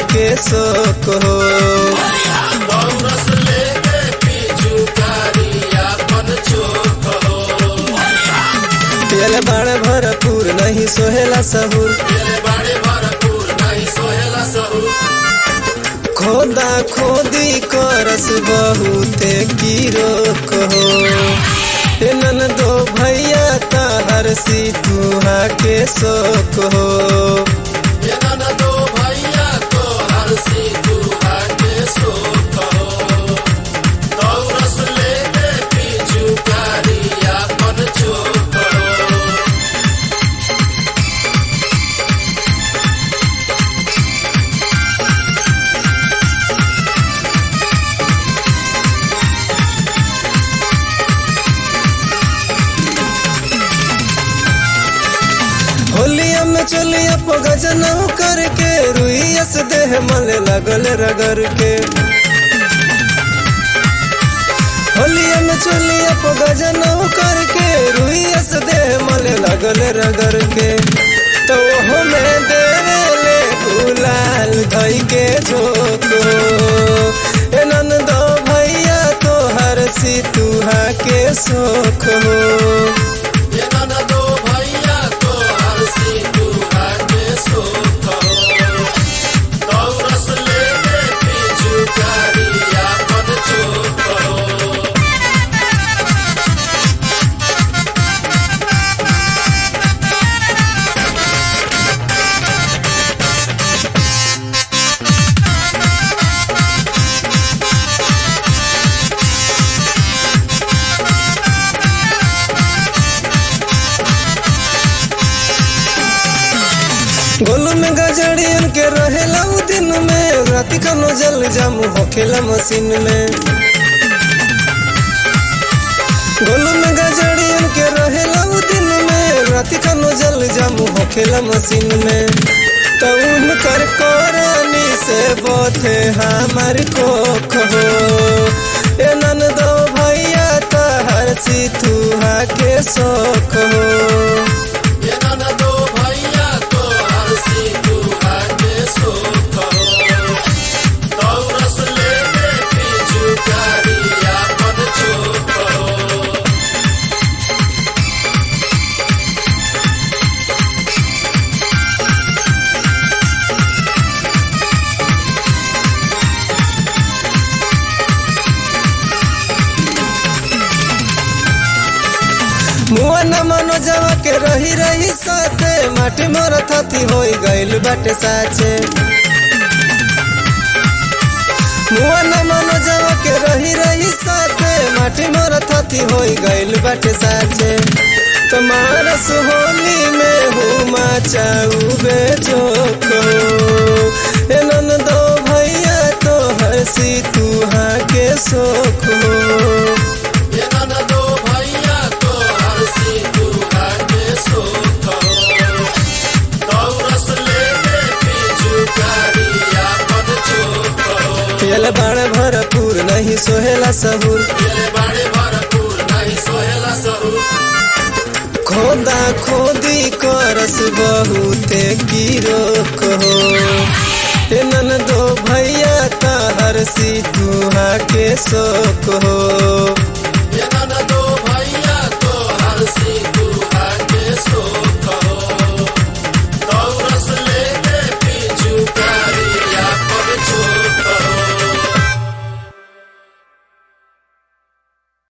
के शोक हो दौरस लेके पीछू कारिया पन चोक हो पियल बाण भरपूर नहीं सोहेला सहूर मेरे बड़े भरपूर नहीं सोहेला सहू खोदा खोदी करस बहुते की रोक हो ए ननदो भैया ताहर सी तुहा के शोक हो ये नन दो भैया तो हर सी दुआ के सोख हो दौरस लेके पीछू कारिया पन चोक हो होलिया में चलिया पगजनऊ करके रुइयस देह मले लगल रगर के होलिया में चलिया पगजनऊ करके रुइयस देह मले लगल रगर के तो ओहो में देले गुलाल धई के झोंको ए नंदो भैया तो हर सी तुहा के शोक हो ये नन दो भैया तो हर सी दुआ के सोख हो दौरस लेके पीछू कारिया पन चोक हो गोलू में गजड़ियन के रहेला उ दिन में राति कनो जल जामू होखेला मशीन में गोलू में गजड़ियन के रहेला उ दिन में राति कनो जल जामू होखेला मशीन में तो उनकर कोरानी से बोथे हमार कोख हो ए ननदो भैया तहर सी तुहा के शोक हो ये नन दो भैया तो हर सी दुआ के सोख हो दौरस लेके पीछू कारिया पन चोक हो मुआ न मनो जवा के रही रही साथे माटी मोर थती होई गइल बाटे साचे मुआ न मनो जवा के रही रही साथे माटी मोर थती होई गइल बाटे साचे तुम्हारा सुहोली में हुमा चाऊ बेचोक ए ननदो भैया तो हसी तुहा के शोक हो ये नन दो भैया तो हर सी दुआ के सोख हो दौरस लेके पीछू कारिया पन चोक हो पियल बाण भरपूर नहीं सोहेला सहूर मेरे बड़े भरपूर नहीं सोहेला सहू खोदा खोदी करस बहुते की रोक हो ए ननदो भैया ताहर सी तुहा के शोक हो